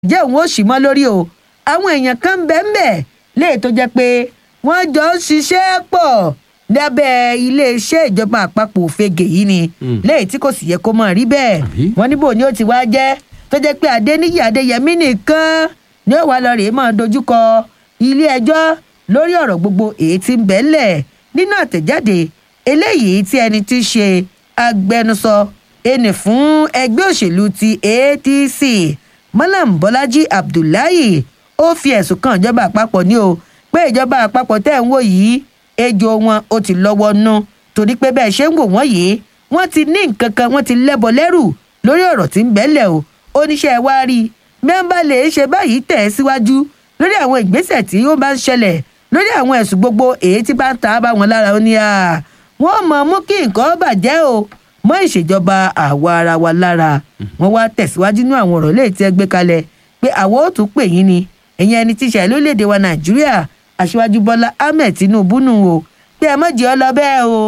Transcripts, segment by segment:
jẹ́ òun ó sì mọ́ lórí o àwọn èèyàn kan ń bẹ ń bẹ léè tó jẹ́ pé wọ́n jọ ń ṣiṣẹ́ pọ̀ lábẹ́ iléeṣẹ́ ìjọba àpapọ̀ òfegè yìí ni léè tí kò sì yẹ kó mọ̀ rí bẹ́ẹ̀ Àbí? wọ́n níbo ni ó ti wá jẹ́ tó jẹ́ pé adéníyì adéyẹmí nìkan ni ó wà lọ rèé máa dojúkọ ilé ẹjọ́ lórí ọ̀rọ̀ gbogbo èyí tí ń bẹ́ẹ̀lẹ̀ nínú àtẹ̀jáde eléyìí tí ẹni tí í ṣe agbẹnusọ ẹnì fún ẹgbẹ́ òṣèlú ti adc malam bọ́lájí abdullahi ó fi ẹ̀sùn kan ìjọba àpapọ̀ ní o pé ìjọba àpapọ̀ tẹ̀ ń wò yìí ejò wọn ó ti lọ́wọ́ nú torí pé bẹ́ẹ̀ ṣe ń wò wọ́n yìí wọ́n ti ní nǹkan kan wọ́n ti lẹ́bọ lẹ́rù lórí ọ̀rọ̀ tí ń bẹ́lẹ̀ o oníṣẹ́ wa rí i mẹ́ńbà lè ṣe báyìí tẹ̀ ẹ́ síwájú lórí àwọn ìgbésẹ̀ tí ó bá ń ṣẹlẹ̀ lórí àwọn ẹ̀sùn gbogbo èyí tí bá ń ta bá wọn lára ó ní à wọ́n mọ̀ mú kí nǹkan bàjẹ́ o mọ́ ìṣèjọba àwa ara wa lára wọ́n wá tẹ̀síwájú ní àwọn ọ̀rọ̀ léè tí ẹ gbé kalẹ̀ pé àwọn ò tún pè yín ni ẹ̀yin ẹni tí ìṣẹ̀lẹ̀ lórílẹ̀‐èdè wa nàìjíríà aṣíwájú bọ́lá ahmed tinubu nù o pé ẹ mọ̀ jẹ́ ọ lọ bẹ́ẹ̀ o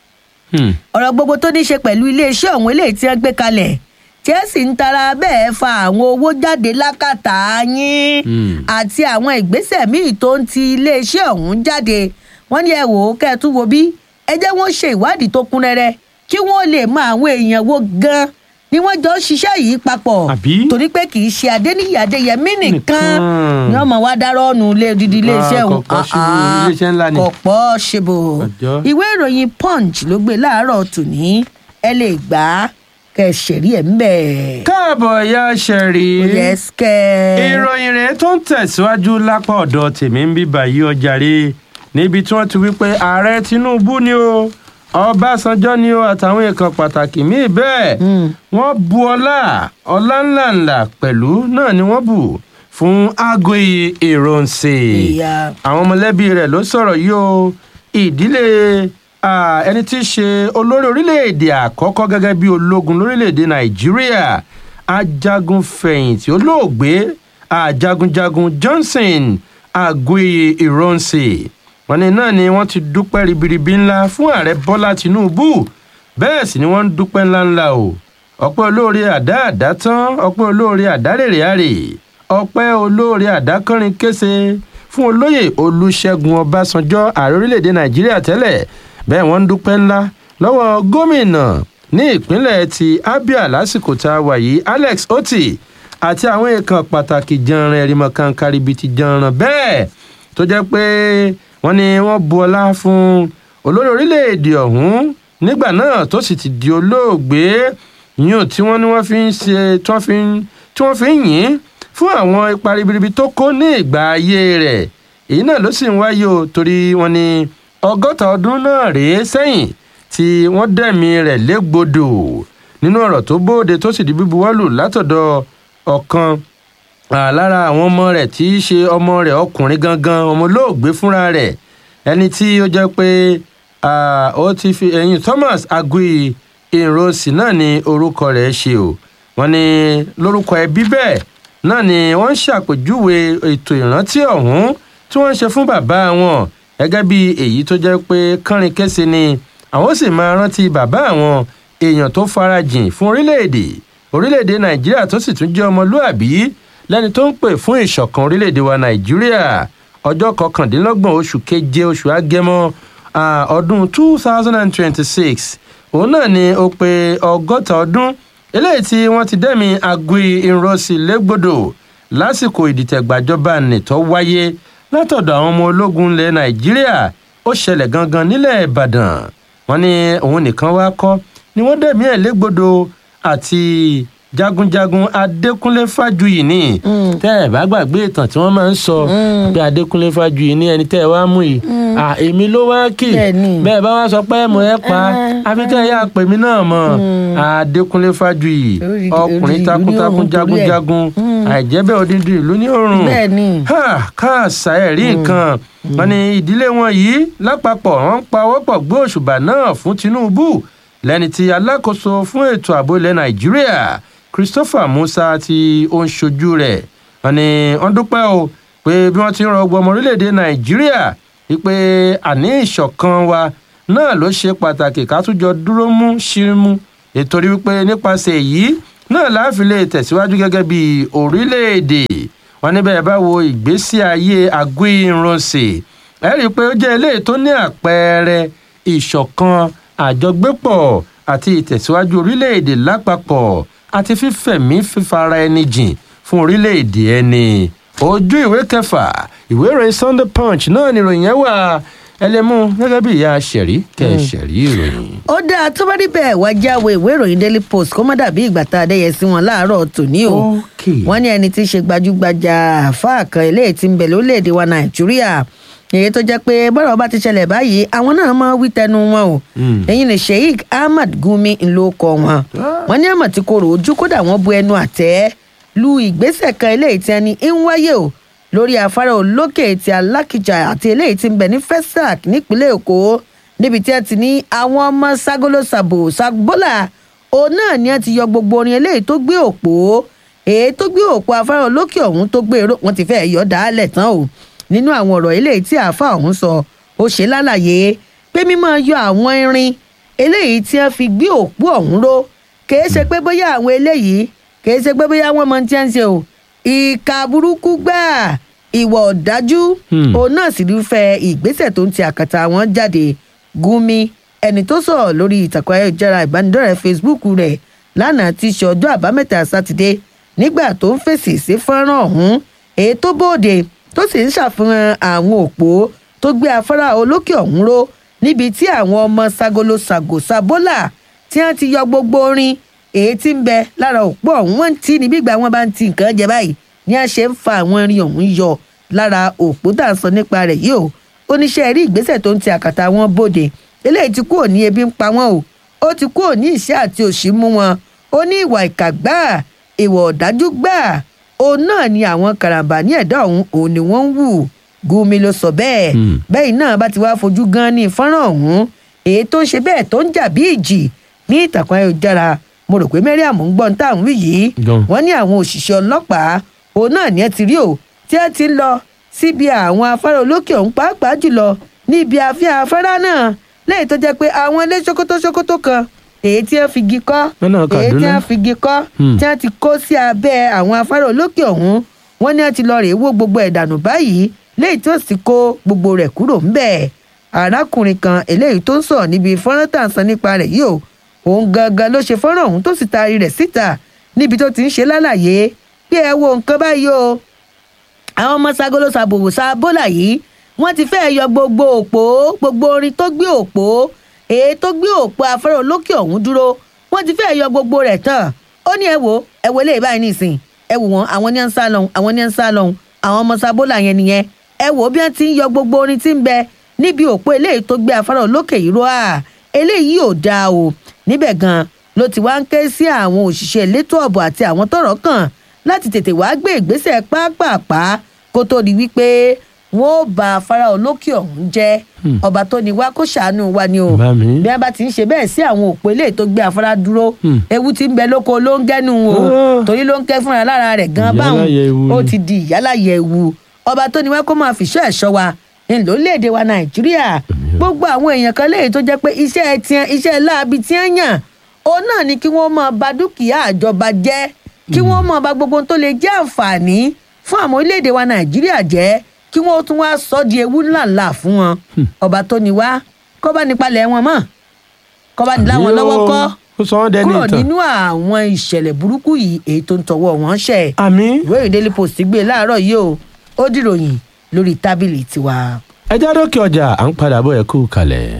Hmm. ọ̀rọ̀ gbogbo tó ní í ṣe pẹ̀lú iléeṣẹ́ ọ̀hún eléyìí tí wọ́n gbé kalẹ̀ tí ẹ sì ń tara bẹ́ẹ̀ fa àwọn owó jáde lákàtà yín Hmm. àti àwọn ìgbésẹ̀ míì tó ń ti iléeṣẹ́ ọ̀hún jáde wọ́n ní ẹ wò ó kẹ́ ẹ tún wo bí ẹ jẹ́ wọ́n ṣe ìwádìí tó kún rẹ́rẹ́ kí wọ́n lè mọ àwọn èèyàn wo gan ni wọ́n jọ ń ṣiṣẹ́ yìí papọ̀ Àbí? torí pé kì í ṣe adéníyì adéyẹmí nìkan Nìkan. ni wọ́n mọ̀ wá dárọ́ ọ̀nù ilé odidi iléeṣẹ́ Ah, ọ̀hún kò possible. Iléeṣẹ́ ńlá ni. kò possible Ọjọ́. ìwé ìròyìn punch ló gbé láàárọ̀ tòní ẹ lè gbà á kẹ́ ẹ ṣẹ̀rí ẹ̀ ń bẹ̀. káàbọ̀ ya ṣẹ̀rí. yes kẹ́. ìròyìn rẹ̀ tó ń tẹ̀síwájú lápá ọ̀dọ̀ tèmi ń bí báyìí ọjàre níbi tí wọ́n ti wí pé ààrẹ tinubu ni o ọbásanjọ́ ni o àtàwọn èèkàn pàtàkì míì bẹ́ẹ̀ Mm. wọ́n bu ọlá ọlá ńláńlá pẹ̀lú náà ni wọ́n bù fún Aguiyi Ironsi Ìyá. àwọn mọ̀lẹ́bí rẹ̀ ló sọ̀rọ̀ yìí o ìdílé ah, ẹni tí í ṣe olórí orílẹ̀-èdè àkọ́kọ́ gẹ́gẹ́ bí ológun lórílẹ̀-èdè nàìjíríà ajagun fẹ̀yìntì olóògbé ajagunjagun johnson Aguiyi Ironsi wọ́n ní náà ni wọ́n ti dúpẹ́ ribiribi ńlá fún ààrẹ bọ́lá tinubu bẹ́ẹ̀ sì ni wọ́n ń dúpẹ́ ńláńlá o ọpẹ́ olóore àdá àdá tán ọpẹ́ olóore àdá rèrè àrè ọpẹ́ olóore àdá kọrin kése fún olóyè olùṣègùn ọbásanjọ́ ààrẹ orílẹ̀-èdè nàìjíríà tẹ́lẹ̀ bẹ́ẹ̀ wọ́n ń dúpẹ́ ńlá lọ́wọ́ gómìnà ní ìpínlẹ̀ ti abia lásìkò tá a wà yìí alex oti àti àwọn èèkàn pàtàkì janran ẹ̀rìmọ̀ kan karibiti janran bẹ́ẹ̀ tó jẹ́ pé wọ́n ní wọ́n bu ọlá fún olórí orílẹ̀-èdè ọ̀hún nígbà náà tó sì ti di olóògbé yíyan tí wọ́n ní wọ́n fi ń ṣe tí wọ́n fi ń tí wọ́n fi ń yìn fún àwọn ipa ribiribi tó kó ní ìgbà ayé rẹ̀ èyí náà ló sì ń wáyé o torí wọ́n ní ọgọ́ta ọdún náà rèé sẹ́yìn tí wọ́n dẹ̀mí rẹ̀ légbodò nínú ọ̀rọ̀ tó bóde tó sì di bíbuwọ́lù látọ̀dọ̀ ọ̀kan Ah, lára àwọn ọmọ rẹ̀ tí í ṣe ọmọ rẹ̀ ọkùnrin gangan ọmọ olóògbé fúnra rẹ̀ ẹni tí ó jẹ́ pé ah, ó ti fi ẹ̀yìn Thomas Aguiyi Ironsi náà ni orúkọ rẹ̀ ṣe o wọ́n ní lórúkọ ẹbí bẹ́ẹ̀ náà ni wọ́n ń ṣàpèjúwe ètò ìrántí ọ̀hún tí wọ́n ń ṣe fún bàbá wọn gẹ́gẹ́ bí èyí tó jẹ́ pé kánrin kése ni àwọn sì máa rántí bàbá àwọn èèyàn tó farajìn fún orílẹ̀-èdè orílẹ̀-èdè Nàìjíríà tó sì tún jẹ́ ọmọlúàbí lẹ́ni tó ń pè fún ìṣọ̀kan orílẹ̀-èdè wa nàìjíríà ọjọ́ kọkàndínlọ́gbọ̀n oṣù keje oṣù agẹmọ ah, ọdún two thousand and twenty-six òun náà ni ó pé ọgọ́ta ọdún eléyìí tí wọ́n ti dẹ́mi Aguiyi Ironsi légbodò lásìkò ìdìtẹ̀gbàjọba nìtọ́ wáyé látọ̀dọ̀ àwọn ọmọ ológun ilẹ̀ nàìjíríà ó ṣẹlẹ̀ gangan nílẹ̀ ìbàdàn wọ́n ní òun nìkan wá kọ́ ni wọ́n dẹ̀mí ẹ̀ légbodò àti jagunjagun adékúnlé fájuyì ni tẹ́ ẹ bá gbàgbé ìtàn tí wọ́n máa ń sọ pé adékúnlé fájuyì ní ẹni tẹ́ ẹ wá mú yìí à èmi ló wá kì Bẹ́ẹ̀ni. bẹ́ẹ̀ bá wá sọ pé mo ẹ pa àfi kẹ́ ẹ yá pè mí náà mọ̀ adékúnlé fájuyì Orí- ọkùnrin orí ìlú ní takuntakun òun torí ẹ̀. jagunjagun àìjẹ́bẹ́ odindi ìlú ní òrùn Bẹ́ẹ̀ni. ha káàsà ẹ̀ rí nǹkan wọn ni ìdílé wọn yìí lápapọ̀ wọn ń pawọ́pọ̀ gbé òṣùbà náà fún Tinubu lẹ́ni tí alákòóso fún ètò ààbò ilẹ̀ Nàìjíríà Christopher Musa tí ó ń ṣojú rẹ̀ wọn ni wọ́n dúpẹ́ o pé bí wọ́n ti ń rọgbọ ọmọ orílẹ̀-èdè Nàìjíríà wípé àní ìṣọ̀kan wa náà ló ṣe pàtàkì ká tún jọ dúró mú ṣírímú nítorí wípé nípasẹ̀ èyí náà láàfin lè tẹ̀síwájú gẹ́gẹ́ bí orílẹ̀-èdè wọn níbẹ̀ bá wo ìgbésí ayé agbóìrúnsì ẹ rí i pé ó jẹ́ eléyìí tó ní àpẹẹrẹ ìṣọ̀kan àjọgbépọ̀ àti ìtẹ̀síwájú orílẹ̀-èdè lápapọ̀ àti fífẹ̀mí fífara ẹni jìn fún orílẹ̀-èdè ẹni ojú ìwé kẹfà ìwé ìròyìn sunday punch náà ni ìròyìn yẹn wà ẹlẹ́mú gẹ́gẹ́ bí ìyá ṣẹ̀rí kẹ́ ẹ ṣẹ̀rí ìròyìn. ó dáa tó bá rí bẹ́ẹ̀ wá jáwé ìwé ìròyìn daily post kó má dàbí ìgbà tá a dẹ́yẹ sí wọn láàárọ̀ tòní o Okay. wọ́n ní ẹni tí í ṣe gbajúgbajà àáfàá kan eléyìí tí ń bẹ lórílẹ̀‐èdè wa nàìjíríà èyí tó jẹ́ pé bọ́rọ̀ bá ti ṣẹlẹ̀ báyìí àwọn náà máa wí tẹnu wọn o Mm. ẹ̀yin ní sheik ahmad gumi ló kọ wọn wọ́n ní àmọ̀ tí kò rò ojú kódà wọ́n bu ẹnu àtẹ́ lu ìgbésẹ̀ kan eléyìí tí ẹni ń wáyé o lórí afárá olókè ti alákìjà àti eléyìí tí ń bẹ ní fesac nípínlẹ̀ èkó níbi tí ẹ ti ní àwọn ọmọ ságolo sàbò sàbólà òun náà ni ẹ ti yọ gbogbo orin eléyìí tó gbé òpó èyí tó gbé òpó afárá olókè ọ̀hún tó gbé èrò wọn ti fẹ́ yọ dálẹ̀ tán o nínú àwọn ọ̀rọ̀ eléyìí tí àáfàá ọ̀hún sọ ó ṣe lálàyé pé mímọ́ yọ àwọn irin eléyìí tí wọ́n fi gbé òpó ọ̀hún ró kìí ṣe pé bóyá àwọn eléyìí kìí ṣe pé bóyá wọ́n mọ tí wọ́n ń ṣe o ìka burúkú gbáà ìwà ọ̀dájú Hmm. òun náà sì rúfẹ́ ìgbésẹ̀ tó ń ti àkàtà wọn jáde gúnmi ẹni tó sọ̀rọ̀ lórí ìtàkùn ayélujára ìbánidọ́rẹ̀ẹ́ facebook rẹ̀ lánàá ti ṣe ọjọ́ àbámẹ́ta sátidé nígbà tó ń fèsì sí fọ́nrán ọ̀hún èyí tó bóde tó sì ń ṣàfihàn àwọn òpó tó gbé afárá olókè ọ̀hún ró níbi tí àwọn ọmọ sagolo sago sabola tí wọ́n ti yọ gbogbo orin èyí tí ń bẹ lára òpó ọ̀hún wọ́n ń tì ní bí ìgbà wọn bá ń ti nǹkan jẹ báyìí ni a ṣe ń fa àwọn irin ọ̀hún yọ lára òpó tá à ń sọ nípa rẹ̀ yìí o oníṣẹ́ rí ìgbésẹ̀ tó ń ti àkàtà wọn bóde eléyìí ti kúrò ní ebi ń pa wọn o ó ti kúrò ní ìṣẹ́ àti òṣì mú wọn ó ní ìwà ìkà gbáà ìwà ọ̀dájú gbáà òun náà ni àwọn karambà ní ẹ̀dá ọ̀hún òun ni wọ́n ń wù gumi ló sọ bẹ́ẹ̀ Hmm. bẹ́ẹ̀ náà bá ti wá fojú gan ní fọ́nrán ọ̀hún èyí tó ń ṣe bẹ́ẹ̀ tó ń jà bí ìjì ní ìtàkùn ayélujára mo rò pé mariam ń gbọ́n táwọn wí yìí Gan. wọ́n ní àwọn òṣìṣẹ́ ọlọ́pàá òun náà ni ẹ ti rí o tí ẹ ti ń lọ síbi àwọn afárá olókè ọ̀hún pàápàá jùlọ níbi àfihàn afárá náà lẹ́yìn tó jẹ́ pé àwọn ilé ṣókótó ṣókótó kan èyí tí wọ́n fi igi kọ́ Lọ́nà èyí tí Kaduna. wọ́n fi igi kọ́ Hmm. tí wọ́n ti kó sí abẹ́ àwọn afárá olókè ọ̀hún wọ́n ní wọ́n ti lọ rèé wó gbogbo ẹ̀ dànù báyìí lẹ́yìn tó sì kó gbogbo rẹ̀ kúrò ńbẹ̀ arákùnrin kan eléyìí tó ń sọ̀rọ̀ níbi fọ́nrán tà ń sọ nípa rẹ̀ yìí o òun gangan ló ṣe fọ́nrán ọ̀hún tó sì taari rẹ̀ síta níbi tó ti ń ṣe lálàyé pé ẹ wo nǹkan báyìí o àwọn ọmọ sagolo sàbòwò sábólà yìí wọ́n ti fẹ́ẹ́ yọ gbogbo òpó gbogbo orin tó gbé òpó èyí tó gbé òpó afárá olókè ọ̀hún dúró wọ́n ti fẹ́ẹ́ yọ gbogbo rẹ̀ tán ó ní ẹ wo ẹ wo eléyìí báyìí nìsín ẹ wò wọ́n àwọn ní à ń sá lọ́hùn àwọn ní à ń sá lọ́hùn àwọn ọmọ sábólà yẹn nìyẹn ẹ wò ó bí wọ́n ti ń yọ gbogbo orin tí ń bẹ níbi òpó eléyìí tó gbé afárá olókè yìí ró à eléyìí ò dáa o níbẹ̀ gan ló ti wá ń ké sí àwọn òṣìṣẹ́ elétò ọ̀bọ̀ àti àwọn tọ́rọ̀ kàn láti tètè wá gbé ìgbésẹ̀ pápápá kó tó di wípé wọn ò bá afárá olókè ọ̀hún jẹ́ ọba tó ní wá kó ṣàánú wa ni o Bá mi. bí wọn bá ti ń ṣe bẹ́ẹ̀ sí àwọn òpó eléyìí tó gbé afárá dúró Hmm. ewu ti ń bẹ lóko ló ń gẹ́nu o Ah. torí ló ń kẹ́ fúnra lára rẹ̀ gan báwọn Ìyáláyé ewu ó ni. ti di ìyálàyẹ ewu ọba tó ní wá kó máa fìṣọ́ ẹ̀ṣọ́ wa ńlọlẹ́ẹ̀dẹ̀ wa nàìjíríà gbogbo àwọn èèyàn kan léyìí tó jẹ́ pé iṣẹ́ tiẹ̀ iṣẹ́ láabi tí wọ́n yàn òun náà ni kí wọ́n máa ba dúkìá àjọba jẹ́ kí wọ́n máa ba gbogbo ohun tó lè jẹ́ àǹfààní fún àwọn orílẹ̀-èdè wa nàìjíríà jẹ́ kí wọ́n tún wá sọ di ewu ńláńlá fún wọn ọba tó ní wá kọ́ bá nípalẹ̀ wọn mọ́ kọ́ bá ní láwọn lọ́wọ́ kọ́ ó sọ wọn dẹni kúrò ìtàn. nínú àwọn ìṣẹ̀lẹ̀ burúkú yìí èyí tó ń tọwọ́ wọn ṣẹ̀ àmì ìwé ìròyìn daily post gbé láàárọ̀ yìí o ó dìròyìn lórí tábìlì tiwa. ẹja dókè ọjà à ń padà bọ̀ ẹ kú kalẹ̀.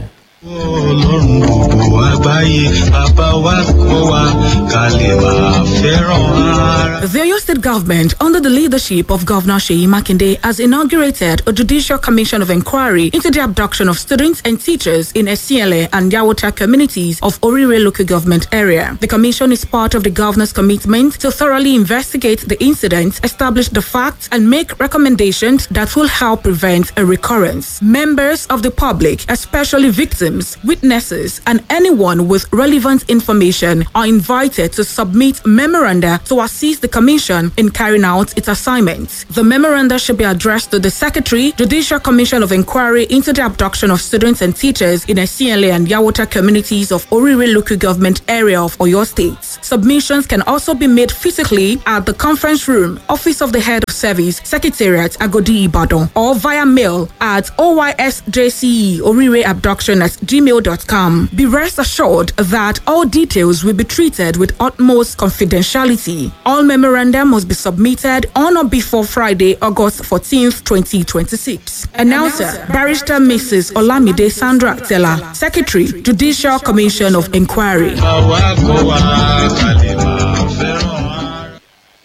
ọlọ́run gbogbo àgbáyé bàbá wa kọ́ wa ká lè máa fẹ́ràn ara. The Oyo State government, under the leadership of Governor Sheyi Makinde, has inaugurated a judicial commission of inquiry into the abduction of students and teachers in Esiele and Yawota communities of Orire local government area. The commission is part of the governor's commitment to thoroughly investigate the incident, establish the facts, and make recommendations that will help prevent a recurrence. Members of the public, especially victims victims, witnesses, and anyone with relevant information are invited to submit memoranda to assist the Commission in carrying out its assignments. The memoranda should be addressed to the Secretary, Judicial Commission of Inquiry into the abduction of students and teachers in SCLA and Yawota communities of Orire local government area of Oyo State. Submissions can also be made physically at the conference room, Office of the Head of Service, Secretariat, Agodi Ibadan, or via mail at OYSJCE Orire Abduction at gmail.com. Be rest assured that all details will be treated with utmost confidentiality. All memoranda must be submitted on or before Friday, August 14th, 2026. Announcer, Barrister Mrs. Olamide Sandra Tella, Secretary, Judicial Commission of Inquiry. àwa kọ́ wa ká lè máa fẹ́ràn ara.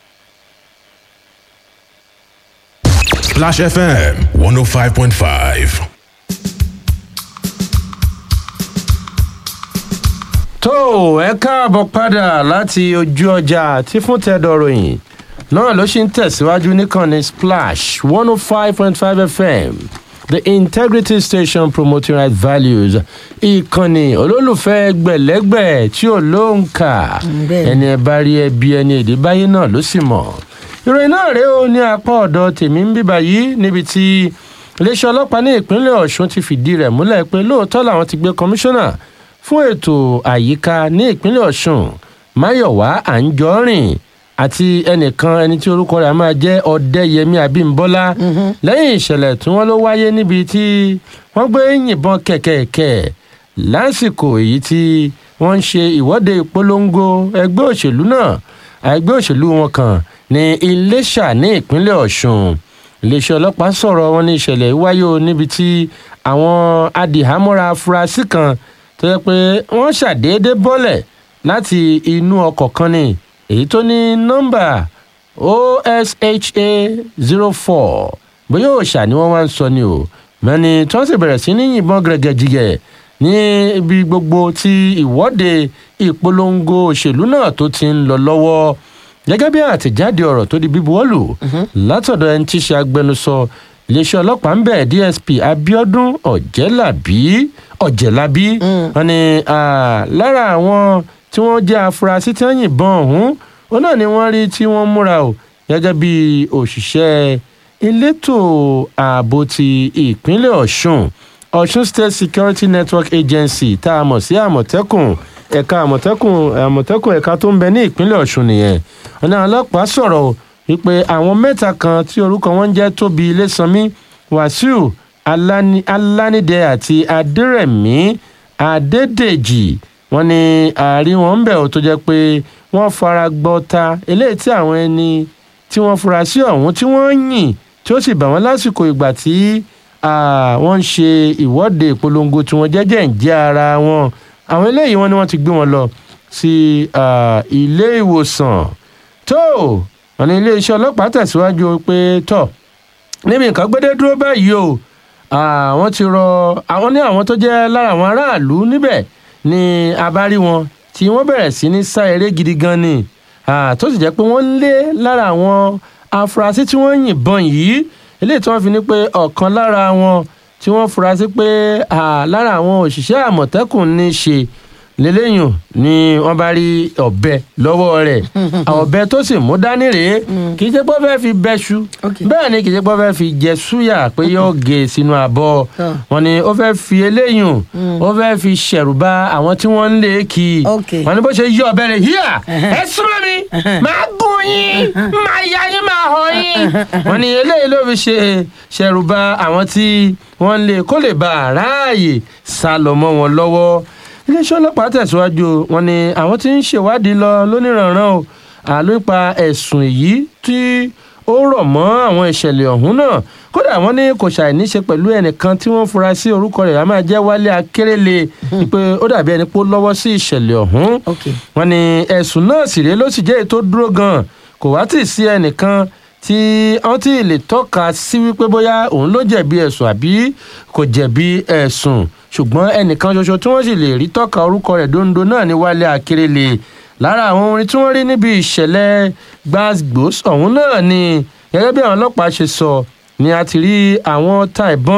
Splash FM 105.5. tó ẹ káàbọ̀ padà láti ojú ọjà tí fún tẹ́dọ̀ ròyìn náà ló ṣì ń tẹ̀síwájú níkànnì splash one oh five point five fm the integrity station promoting right values ìkànnì olólùfẹ́ gbẹ̀lẹ́gbẹ̀ tí ò lóǹkà bẹ́ẹ̀ ni. ẹni ẹ bá rí ẹbí ẹni èdè báyé náà ló sì mọ̀ ìròyìn náà rèé o ní apá ọ̀dọ̀ tèmi ń bíbá yìí níbi tí iléeṣẹ́ ọlọ́pàá ní ìpínlẹ̀ ọ̀ṣun ti fìdí rẹ̀ múlẹ̀ pé lóòótọ́ làwọn ti gbé kọmíṣánná fún ètò àyíká ní ìpínlẹ̀ ọ̀ṣun máyọ̀wá àǹjọ́rìn àti ẹnìkan ẹni tí orúkọ rẹ̀ á máa jẹ́ ọ̀dẹ́yẹmí abímbọ́lá lẹ́yìn ìṣẹ̀lẹ̀ tí wọ́n ló wáyé níbi tí wọ́n gbé yìnbọn kẹ̀kẹ̀kẹ̀ lásìkò èyí tí wọ́n ń ṣe ìwọ́de ìpolongo ẹgbẹ́ òṣèlú náà ẹgbẹ́ òṣèlú wọn kan ní iléṣà ní ìpínlẹ̀ ọ̀ṣun iléeṣẹ́ ọlọ́pàá sọ̀rọ̀ wọn ní ìṣẹ̀lẹ̀ yìí wáyé o níbi tí àwọn adìhámọ́ra afurasí kan tó yẹ pé wọ́n ṣàdédé bọ́lẹ̀ láti inú ọkọ̀ kan ni èyí tó ní nọ́mbà osha zero four bóyá òòṣà ni wọ́n wá ń sọ ni o mẹ́ni tí wọ́n sì bẹ̀rẹ̀ sí ní yìnbọn gẹ̀rẹ́gẹ̀jìgẹ̀ ní ibi gbogbo tí ìwọ́de ìpolongo òṣèlú náà tó ti ń lọ lọ́wọ́ gẹ́gẹ́ bí àtẹ̀jáde ọ̀rọ̀ tó di bíbuwọ́lù látọ̀dọ̀ ẹni tí í ṣe agbẹnusọ iléeṣẹ́ ọlọ́pàá ń bẹ̀ dsp abiodun ọ̀jẹ̀lábí ọ̀jẹ̀lábí wọn ni ah, lára àwọn tí wọ́n jẹ́ afurasí tí wọ́n yìnbọn ọ̀hún òun náà ni wọ́n rí tí wọ́n múra o gẹ́gẹ́ bí òṣìṣẹ́ elétò ààbò ti ìpínlẹ̀ ọ̀ṣun ọ̀ṣun state security network agency tá a mọ̀ sí àmọ̀tẹ́kùn ẹ̀ka àmọ̀tẹ́kùn àmọ̀tẹ́kùn ẹ̀ka tó ń bẹ ní ìpínlẹ̀ ọ̀ṣun nìyẹn ọ̀nà ọlọ́pàá sọ̀rọ̀ wípé àwọn mẹ́ta kan tí orúkọ wọn ń jẹ́ tóbi ilésanmi wàsíù Alani- alánidẹ àti adẹrẹmí adédèjì wọn ni àárín wọn ń bẹ̀ ọ́ tó jẹ́ pé wọ́n fara gbọ́ta eléyìí tí àwọn ẹni tí wọ́n fura sí ọ̀hún tí wọ́n yìn tí ó sì bà wọ́n lásìkò ìgbà tí ah, wọ́n ń ṣe ìwọ́de ìpolongo tí wọ́n jẹ́jẹ́ ń jẹ́ ara wọn àwọn eléyìí wọn ni wọ́n ti gbé wọn lọ sí ah, ilé ìwòsàn tó wọn ní iléeṣẹ́ ọlọ́pàá tẹ̀síwájú pé tọ̀ níbi nǹkan gbédé dúró báyìí o àwọn ti rọ àwọn ní àwọn tó jẹ́ lára àwọn aráàlú níbẹ̀ ni abárí wọn tí wọ́n bẹ̀rẹ̀ sí ní sá eré gidi gan ni Ah, tó sì jẹ́ pé wọ́n ń lé lára àwọn afurasí tí wọ́n yìnbọn yìí eléyìí tí wọ́n fi ní pé ọ̀kan lára wọn tí wọ́n fura sí pé ah, lára àwọn òṣìṣẹ́ àmọ̀tẹ́kùn ní í ṣe lélẹ́yìn ni wọ́n bá rí ọ̀bẹ lọ́wọ́ rẹ̀ ọ̀bẹ tó sì mú dání rèé kì í ṣe pé ó fẹ́ fi bẹ́ṣu Okay. bẹ́ẹ̀ ni kì í ṣe pé ó fẹ́ fi jẹ súyà pé yóò gé e sínú abọ́ Ah. wọn ni ó fẹ́ fi eléyìn ó fẹ́ fi ṣẹ̀rù bà àwọn tí wọ́n ń lé kí i Okay. wọn ni bó ṣe yí ọ̀bẹ rẹ̀ híà ẹ súnmọ́ mi máa gún yín máa ya yín máa họ yín wọn ni eléyìí ló fi ṣe ṣẹ̀rù bà àwọn tí wọ́n ń lé kó lè bá a ráàyè sá lọ mọ́ wọn lọ́wọ́ iléeṣẹ́ ọlọ́pàá tẹ̀síwájú wọn ni àwọn tí ń ṣèwádìí lọ lóníranran o àlọ́ ipa ẹ̀sùn èyí tí ó rọ̀ mọ́ àwọn ìṣẹ̀lẹ̀ ọ̀hún náà kódà wọ́n ní kò ṣàìní ṣe pẹ̀lú ẹnìkan tí wọ́n fura sí orúkọ rẹ̀ á máa jẹ́ wálé akérèlé pé ó dàbí ẹni pé ó lọ́wọ́ sí ìṣẹ̀lẹ̀ ọ̀hún Okay. wọ́n ní ẹ̀sùn náà sì rèé ló sì jẹ́ èyí tó dúró gan-an kò wá tì í sí ẹnìkan tí wọ́n ti lè tọ́ka sí wípé bóyá òun ló jẹ̀bi ẹ̀sùn àbí kò jẹ̀bi ẹ̀sùn ṣùgbọ́n ẹnìkan ṣoṣo tí wọ́n sì lè rí tọ́ka orúkọ rẹ̀ dondo náà ní wálé akérèlé lára àwọn orin tí wọ́n rí níbi ìṣẹ̀lẹ̀ gbàgbós ọ̀hún náà ni gẹ́gẹ́ bí àwọn ọlọ́pàá ṣe sọ ni a ti rí àwọn ta ìbọn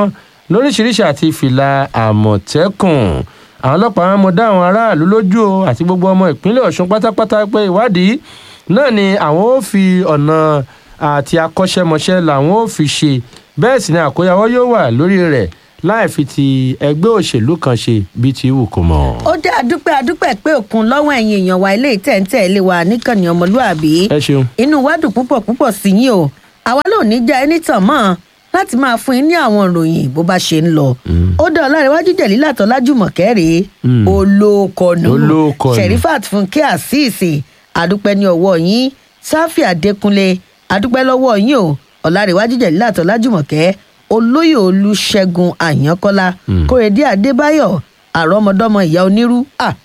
lóríṣiríṣi àti fìlà àmọ̀tẹ́kùn àwọn ọlọ́pàá wọn mọ dá àwọn aráàlú lójú o àti gbogbo ọmọ ìpínlẹ̀ ọ̀ṣun pátápátá pé ìwádìí náà ni àwọn ò fi ọ̀nà àti akọ́ṣẹ́mọṣẹ́ làwọn ò fi ṣe bẹ́ẹ̀ sì ni àkóyawọ́ yóò wà lórí rẹ̀ láì fi ti ẹgbẹ́ òṣèlú kan ṣe bí ti wù kó mọ̀. ó dé àdúpẹ́ àdúpẹ́ pé òkun lọ́wọ́ ẹ̀yin èèyàn wa ilé ìtẹ̀ǹtẹ̀ ilé wa níkànnì ọmọlúàbí ẹ ṣeun. inú wa dùn púpọ̀ púpọ̀ sí yín o àwa ló ní já ẹni tàn mọ́ láti máa fún yín ní àwọn ìròyìn bó bá ṣe ń lọ ó dá ọlárẹ̀wájú jẹ̀lí látọ̀ lájùmọ̀kẹ́ rèé olóòkọ̀nù Olóòkọ̀nù. sherifat fúnkẹ́ àṣìṣe àdúpẹ́ ní ọwọ́ yín sáfì adékúnlé àdúpẹ́ lọ́wọ́ yín o ọlárẹ̀wájú jẹ̀lí látọ̀ lájùmọ̀kẹ́ olóyè olùṣègùn àyànkọ́lá kórèdé adébáyọ̀ àrọ́mọdọ́mọ ìyá onírú ah,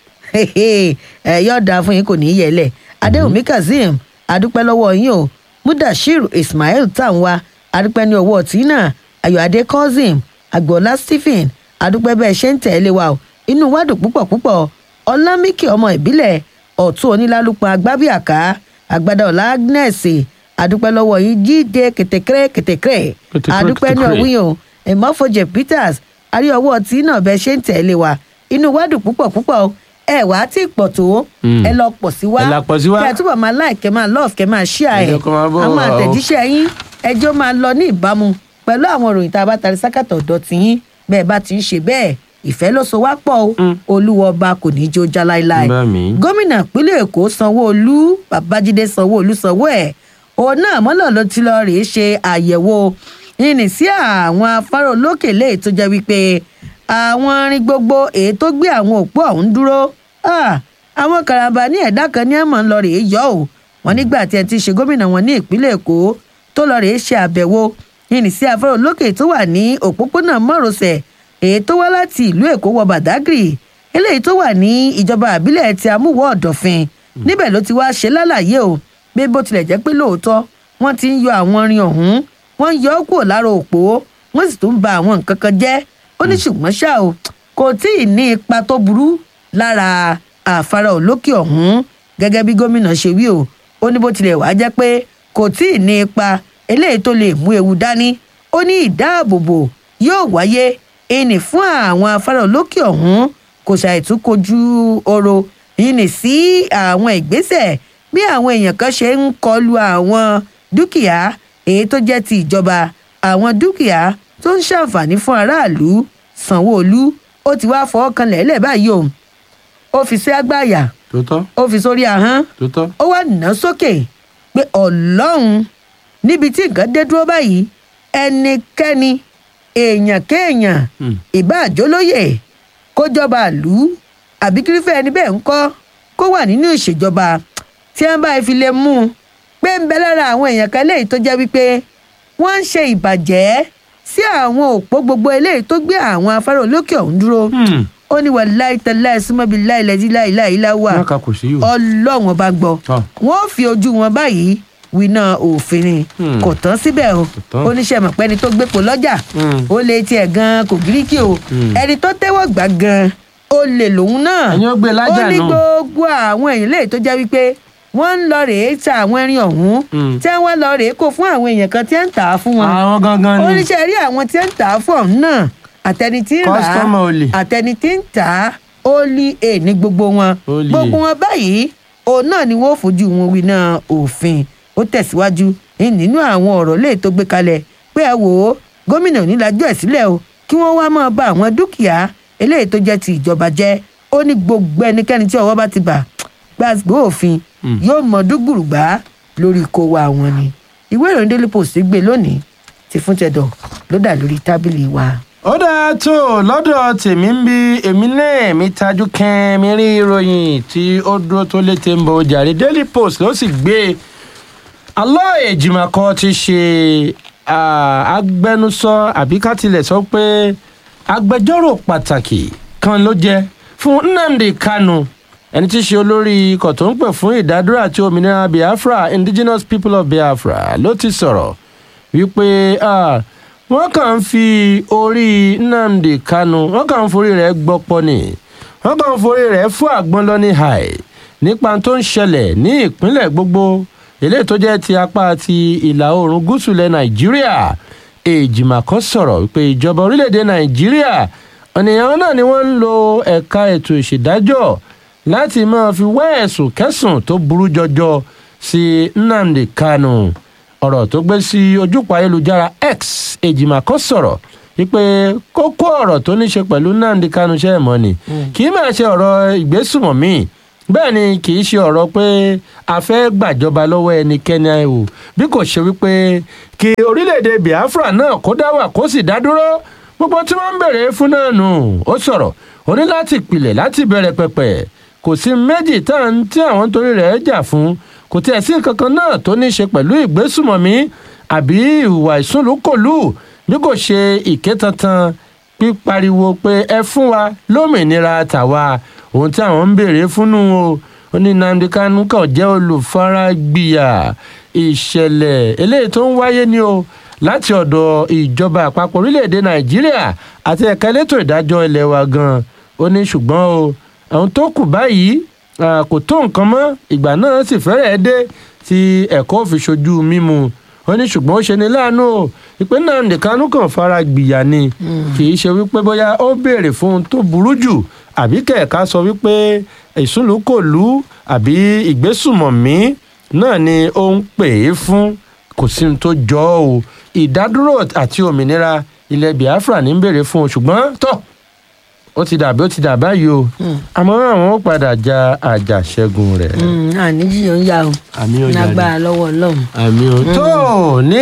ẹ yóò dáa fún yín kò ní í yẹlẹ̀ adéwùmí kazeem adúpẹ́ lọ́wọ́ yín o mudashiru ismail tanwa adúpẹ́ ní ọwọ́ tina ayọ̀adé cousin agboola stephen adúpẹ́ bẹ́ẹ̀ ṣe ń tẹ̀lé wa o inú wa dùn púpọ̀ púpọ̀ ọlámíkì ọmọ ìbílẹ̀ ọ̀tún onílálùpọ̀ agbábíàká àgbàdo ọ̀la agnes adúpẹ́ lọ́wọ́ yín jíde kètèkèrè kètèkèrè Kètèkèrè, adúpẹ́ ní kètèkèrè. ọ̀wí o ìmọ̀fọ̀jẹ̀ peters àrí ọwọ́ tí náà bẹ́ẹ̀ ṣe ń tẹ̀lé wa inú wa dùn púpọ̀ púpọ̀ o ẹ wá tí pọ̀ tó Mm. ẹ lọ pọ̀ sí wa Ẹ la pọ̀ sí wa. kí ẹ túbọ̀ máa like kẹ́ máa love kẹ́ máa share Ẹ ẹ̀ jẹ́ kó máa bọ̀ àwọn wá o. àtẹ̀jíṣẹ́ yín ẹjọ́ máa lọ ní ìbámu pẹ̀lú àwọn ìròyìn tá a bá tari sákàtà ọ̀dọ̀ tí yín bẹ́ẹ̀ bá ti ń ṣe bẹ́ẹ̀ ìfẹ́ ló so wá pọ̀ o olúwa ọba kò ní í jó já láéláé Bá mi. gómìnà ìpínlẹ̀ èkó sanwó-olú babájídé sanwó-olú sanwó ẹ̀ òun náà mọ́lọ̀ ló ti lọ rèé ṣe àyẹ̀wò ìrìn sí àwọn afárá olókè lè tó jẹ́ wípé àwọn arin gbogbo èyí tó gbé àwọn òpó ọ̀hún dúró ah, àwọn karambà ní ẹ̀dá kan ní ẹ̀mọ́ ń lọ rèé yọ ò wọ́n nígbà tí ẹ ti ṣe gómìnà wọn ní ìpínlẹ̀ èkó tó lọ rèé ṣe àbẹ̀wò ìrìn sí afárá olókè tó wà ní òpópónà márosẹ̀ èyí tó wá láti ìlú èkó wọ bàdágìrì eléyìí tó wà ní ìjọba àbílẹ̀ ti amúwọ̀ ọ̀dọ̀fin níbẹ̀ ló ti wá ṣe lálàyé o pé bó tilẹ̀ jẹ́ pé lóòótọ́ wọ́n ti ń yọ àwọn irin ọ̀hún wọ́n ń yọ ọ́ kúrò lára òpó wọ́n sì tún ba àwọn nǹkan kan jẹ́ ó ní ṣùgbọ́n ṣá o kò tí ì ní ipa tó burú lára àfárá olókè ọ̀hún gẹ́gẹ́ bí gómìnà ṣe wí o ó ní bó tilẹ̀ wá jẹ́ pé kò tí ì ní ipa eléyìí tó lè mú ewu dání ó ní ìdáàbòbò yóò wáyé ìní fún àwọn afárá olókè ọ̀hún kò ṣàìtún kojú oro ìní sí àwọn ìgbésẹ̀ bí àwọn èèyàn kan ṣe ń kọlu àwọn dúkìá èyí tó jẹ́ ti ìjọba àwọn dúkìá tó ń ṣàǹfààní fún aráàlú sanwó-olu ó ti wá fọwọ́ kan lẹ́lẹ̀ báyìí o ó fi sí àgbáyà tó tọ́ ó fi sórí ahọ́n tó tọ́. ó wá nà sókè pé ọlọ́run níbi tí nǹkan dé dúró báyìí ẹnikẹ́ni èèyàn kéèyàn Hmm. ìbá àjọlóye kó jọba ìlú àbí kírífẹ́ ẹni bẹ́ẹ̀ ń kọ́ kó wà nínú ìṣèjọba tí wọ́n bá fi lè mú un pé ń bẹ lára àwọn èèyàn kan léyìí tó jẹ́ wípé wọ́n ń ṣe ìbàjẹ́ sí àwọn òpó gbogbo eléyìí tó gbé àwọn afárá olókè ọ̀hún dúró Hmm. ó ní wà láìtẹ́lá ẹ̀sùnmọ́bí láìlẹ́dí láìláìláwà wọn kà kò sí yòó. ọlọ́run ọba gbọ́ Tọ́. wọ́n fi ojú wọn báyìí winá òfin ni Hmm. kò tán síbẹ̀ o tán. oníṣẹ́ mọ̀pẹ́ni tó gbépo lọ́jà Hmm. ó lè tiẹ̀ gan kò gíríkì o Hmm. ẹni tó tẹ́wọ́ gbà gan ó lè lòun náà Ẹ̀yin ó gbé lájà ó ní nù. gbogbo àwọn èèyàn léyìí tó jẹ́ wípé wọ́n ń lọ rèé ta àwọn ẹrin ọ̀hún Hmm. tí wọ́n lọ rèé kó fún àwọn èèyàn kan tí ń tà á fún wọn àwọn gangan ni. oníṣẹ́ rí àwọn tí ń tà á fún ọ̀hún náà àtẹni tí ń rà á Customer olè. àtẹni tí ń tà á ó lé è ní gbogbo wọn Olè. gbogbo wọn báyìí òun náà ni wọn ò fojú wọn wí náà òfin ó tẹ̀síwájú ní- nínú àwọn ọ̀rọ̀ lè tó gbé kalẹ̀ pé ẹ wò ó gómìnà onílàjọ ẹ̀ sílẹ̀ o kí wọ́n wá máa ba àwọn dúkìá eléyìí tó jẹ́ ti ìjọba jẹ́ ó ní gbogbo ẹnikẹ́ni tí ọwọ́ bá ti bà gbàgbé òfin Hmm. yóò mọ dúgbùrùgbà lórí kó wa wọn ni ìwé ìròyìn daily post gbé lónìí ti fún tẹdọ ló dà lórí tábìlì wa. ó dáa tó lọ́dọ̀ tèmi ń bí èmi náà mi tajú kẹ́mi rí ìròyìn tí ó dúró tó létí ń bọ̀ jàre daily post ló sì gbé alọ́ èjìmàkọ ti ṣe ah, agbẹnusọ àbí ká tilẹ̀ sọ pé agbẹjọ́rò pàtàkì kan ló jẹ́ fún nnamdi kanu ẹni tí í ṣe olórí ikọ̀ tó ń pè fún ìdádúró àti òmìnira biafra indigenous people of biafra ló ti sọ̀rọ̀ wípé ah, wọ́n kàn ń fi orí nnamdi kanu wọ́n kàn ń forí rẹ̀ gbọ́pọ̀ ni wọ́n kàn ń forí rẹ̀ fún àgbọn lọ ní hàì nípa tó ń ṣẹlẹ̀ ní ìpínlẹ̀ gbogbo eléyìí tó jẹ́ ti apá ti ìlà oòrùn gúúsù ilẹ̀ nàìjíríà èjìmàkọ́ sọ̀rọ̀ wípé ìjọba orílẹ̀-èdè nàìjíríà ọ̀nìyàn náà ni wọ́n ń lo ẹ̀ka ètò ìṣèdájọ́ láti máa fi wá ẹ̀sùn kẹsùn tó burú jọjọ sí nnamdi kanu ọ̀rọ̀ tó gbé sí ojúpọ̀ ayélujára x èjìmàkọ́ sọ̀rọ̀ wípé kókó ọ̀rọ̀ tó ní ṣe pẹ̀lú nnamdi kanu ṣe é mọ́ ni kì í máa ṣe ọ̀rọ̀ ìgbésùmọ̀mí bẹ́ẹ̀ ni kì í ṣe ọ̀rọ̀ pé a fẹ́ gbàjọba lọ́wọ́ ẹnikẹ́ni o bí kò ṣe wípé kí orílẹ̀-èdè biafra náà kó dá wà kó sì dá dúró gbogbo tí wọ́n ń bèrè fún náà nù ó sọ̀rọ̀ ó ní láti pilẹ̀ láti bẹ̀rẹ̀ pẹ̀pẹ̀ kò sí méjì tá à ń tí àwọn torí rẹ̀ jà fún kò tiẹ̀ sí nǹkan kan náà tó ní í ṣe pẹ̀lú ìgbésùmọ̀mí àbí ìhùwà ìsúnlùkòlù bí kò ṣe ìkétantan pípariwo pé ẹ fún wa lómìnira tàwa ohun tí àwọn ń béèrè fúnnú o ó ní nnamdi kanu kàn jẹ́ olùfaragbìyà ìṣẹ̀lẹ̀ eléyìí tó ń wáyé ni o láti ọ̀dọ̀ ìjọba àpapọ̀ orílẹ̀-èdè nàìjíríà àti ẹ̀ka elétò ìdájọ́ ilé wa gan-an ó ní ṣùgbọ́n o àwọn tó kù báyìí ah, kò tó nǹkan mọ́ ìgbà náà sì fẹ́rẹ̀ẹ́ dé tí ẹ̀kọ́ fi ṣojú mímu ó ní ṣùgbọ́n ó ṣe ní láàánú o ìpè náà nìkanú kan fara gbìyà ni kì í ṣe wípé bóyá ó béèrè fún ohun tó burú jù àbí kẹ̀ka sọ wípé ìsúnlùkòlù àbí ìgbésùmọ̀mí náà ni ó ń pè é fún kò sí ohun tó jọ ọ́ o ìdádúró àti òmìnira ilẹ̀ biafra ní ń béèrè fún o ṣùgbọ́n tọ́ ó ti dàbí ó ti dà báyìí o àmọ́ àwọn ó padà ja àjàṣẹ́gun rẹ̀ àníjì yóò ń yá o àmì ó jáde lágbára lọ́wọ́ ọlọ́run. àmì ò tó ní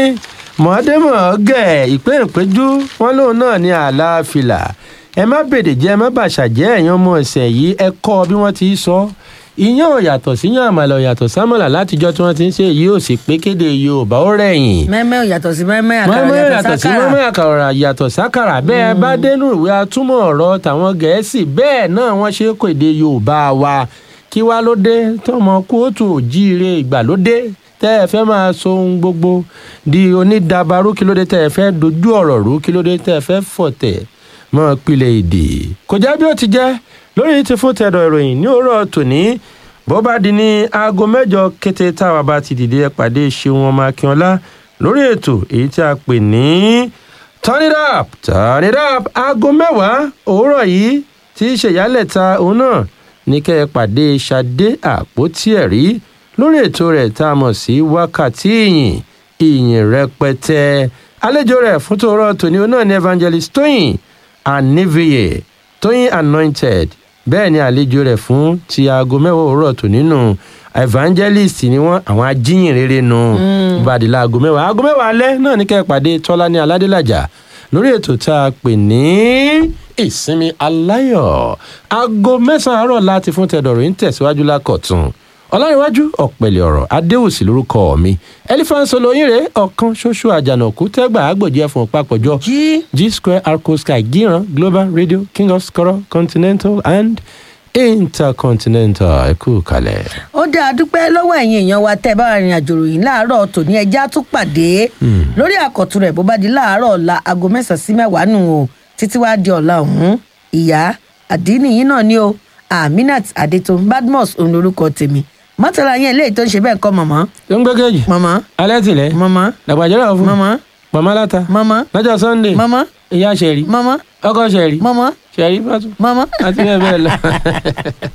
mọ̀ọ́dẹ́mọ̀ọ́gẹ̀ ìpín ìpéjú wọn lóun náà ní àlàáfíà ẹ má bèdè jẹ́ ẹ má bàṣà jẹ́ ẹ̀yàn ọmọ ẹ̀sẹ̀ yìí ẹ kọ́ bí wọ́n ti sọ iyán ò yàtọ̀ sí yàn àmàlà ò yàtọ̀ sámàlà látijọ́ tí wọ́n ti ń ṣe yìí ò sì pé kéde yorùbá ó rẹ̀yìn mẹ́mẹ́ ò yàtọ̀ sí mẹ́mẹ́ àkàrà mọ́mọ́ yàtọ̀ yàtọ̀ sí sákàrà. mọ́mọ́ àkàrà yàtọ̀ sákàrà bẹ́ẹ̀ bá dénú ìwé atúmọ̀ ọ̀rọ̀ tàwọn gẹ̀ẹ́sì bẹ́ẹ̀ náà wọ́n ṣe kó èdè yorùbá wa kí wá ló dé tọmọ kóòtù òjíire ìgbàlódé tẹ́ ẹ fẹ́ máa so ohun gbogbo di onídàbàrú kí ló dé tẹ́ ẹ fẹ́ dojú ọ̀rọ̀ rú kí ló dé tẹ́ ẹ fẹ́ fọ̀tẹ̀ mọ́ pilẹ̀ èdè kò jẹ́ bí ó ti jẹ́ lórí ti fún tẹ̀dọ̀ ìròyìn ní òwúrọ̀ tòní bó bá di ní aago mẹ́jọ kété táwa bá ti dìde ẹ pàdé ṣeun ọmọ akínọlá lórí ètò èyí tí a pè ní turn it up turn it up aago mẹ́wàá òwúrọ̀ yìí tí í ṣe ìyálẹ̀ta òun náà ní kẹ́ ẹ pàdé ṣadé àpótí ẹ̀rí lórí ètò rẹ̀ tá a mọ̀ sí wákàtí ìyìn ìyìn rẹpẹtẹ àlejò rẹ̀ fún tòórọ́ tòní òun náà ní evangelist tóyìn aniviye tóyìn anointed bẹ́ẹ̀ ni àlejò rẹ̀ fún ti aago mẹ́wàá òwúrọ̀ tò nínú evangelist ni wọ́n àwọn ajíyìn rere nu ìbàdìlà aago mẹ́wàá aago mẹ́wàá alẹ́ náà ní kẹ́ ẹ pàdé tọ́lá ní aládélàjà lórí ètò tá a pè ní ìsinmi aláyọ̀ aago mẹ́sàn-án àárọ̀ láti fún tẹ̀dọ̀rọ̀ ń tẹ̀síwájú lákọ̀tún ọlárẹ̀wájú ọ̀pẹ̀lẹ̀ ọ̀rọ̀ adéwùsì lórúkọ mi elephant olóyìnrè ọ̀kan ṣoṣo àjànàkú tẹ́gbà àgbòjì ẹ̀fọn papọ̀jọ́ jí G Square Arco Sky Giran Global Radio King of Skoro Continental and Intercontinental ẹ kú kalẹ̀. ó dáa dúpẹ́ lọ́wọ́ ẹ̀yin èèyàn wa tẹ́ ẹ bá rìn àjò ròyìn láàárọ̀ tòní ẹja tún pàdé lórí àkọ́tún rẹ̀ bó bá di láàárọ̀ ọ̀la aago mẹ́sàn-án sí mẹ́wàá nù o títí wá di ọ̀la ọ̀hún ìyá àdínì yín náà ni o aminat adétun badmus òun lorúkọ tèmi mọ́tàlá yẹn eléyìí tó ń ṣe bẹ́ẹ̀ kọ́ mọ̀mọ́ ló ń gbẹ́gẹ́jì mọ̀mọ́ alẹ́ tìlẹ̀ mọ̀mọ́ làgbàjọ́rọ̀ fún mọ̀mọ́ màmá láta mọ̀mọ́ lọ́jọ́ Sunday mọ̀mọ́ ìyá sẹ̀rí mọ̀mọ́ ọkọ sẹ̀rí mọ̀mọ́ sẹ̀rí fàtú mọ̀mọ́. àti bẹ́ẹ̀ bẹ́ẹ̀ lọ.